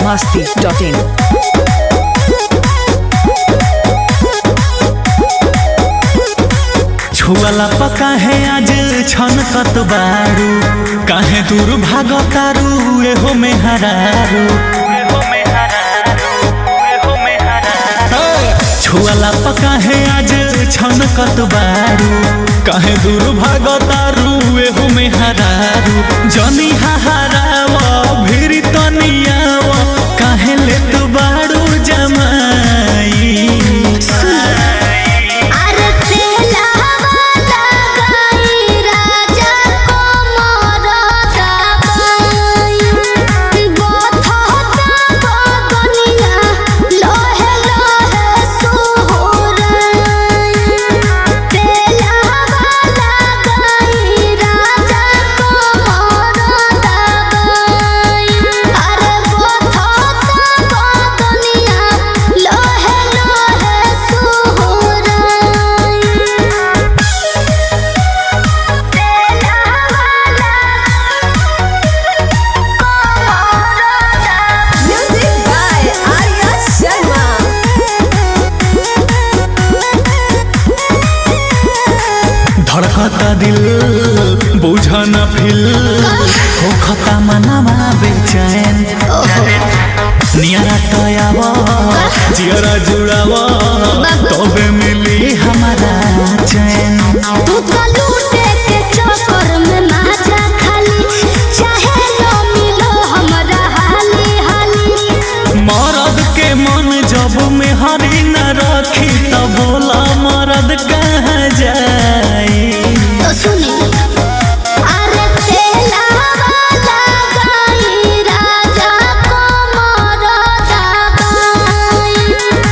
masti.in. छुअला पका है आज छन कत बारू काहे दूर भाग तारू एहो में हरारू छुअला पका है आज छन कत बारू काहे दूर भाग तारू एहो में हरारू जनी हराव भिरी तनियाव काहे ले तू बारू जमाई अरे तेला वाला गाई राजा को मोरता बाई बथता बगनिया लोहे लोहे सुहुराई तेला वाला गाई राजा को मोरता बाई अरे बथता बगनिया लोहे लोहे सुहुराई तेला वाला म्यूजिक बाय आर्या शर्मा धड़कता दिल बुझा न फिल होखता मनवा बेचैन नियरा तयाव जियरा जुड़ाव तबे मिली हमारा चैन तू तो लूटे के चक्कर में माजा खाली चाहे लो मिलो हमरा हाली हाली मरद के मन जब में हरी न रखी त बोला मरद कहाँ जाई तो सुनी अरे तेला वाला गाई राजा को मोरता गाई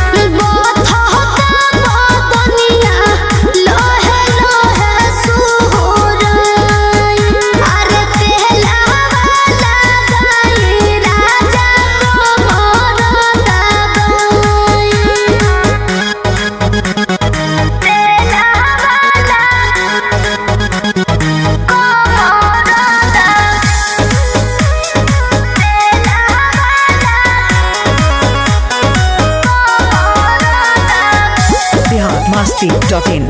बथता बदनिया लोहे लोहे सुहुराई अरे तेला वाला गाई राजा को मोरता गाई तेला वाला Bihar masti.in.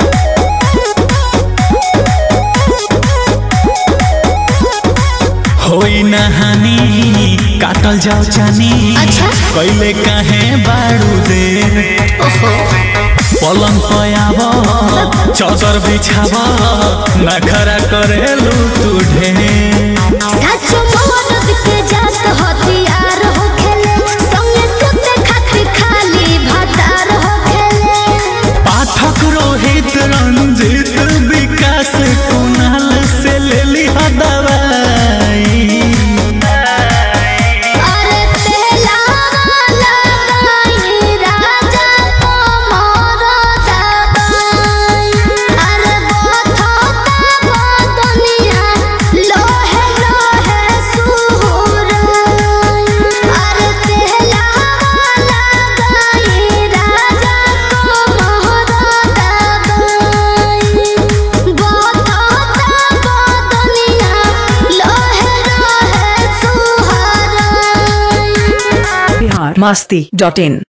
होई नहानी काटल जाओ चानी अच्छा। कैले काहे बारू देर पलंग पयाब चौदर बिछाब नखरा करेलू तू ढेर सच मरद के जात हथियार हो खेले संगे सुते खातिर खाली भतार हो खेले पाठक रोहित रंजित विकास कुणाल से लेली ह दवाई अरे तेला वाला गाई राजा को मोरता बाई अरे बथता बदनिया लोहे लोहे सुहुराई अरे तेला वाला गाई राजा को मोरता बाई बथता बदनिया लोहे लोहे सुहुराई Bihar masti.in.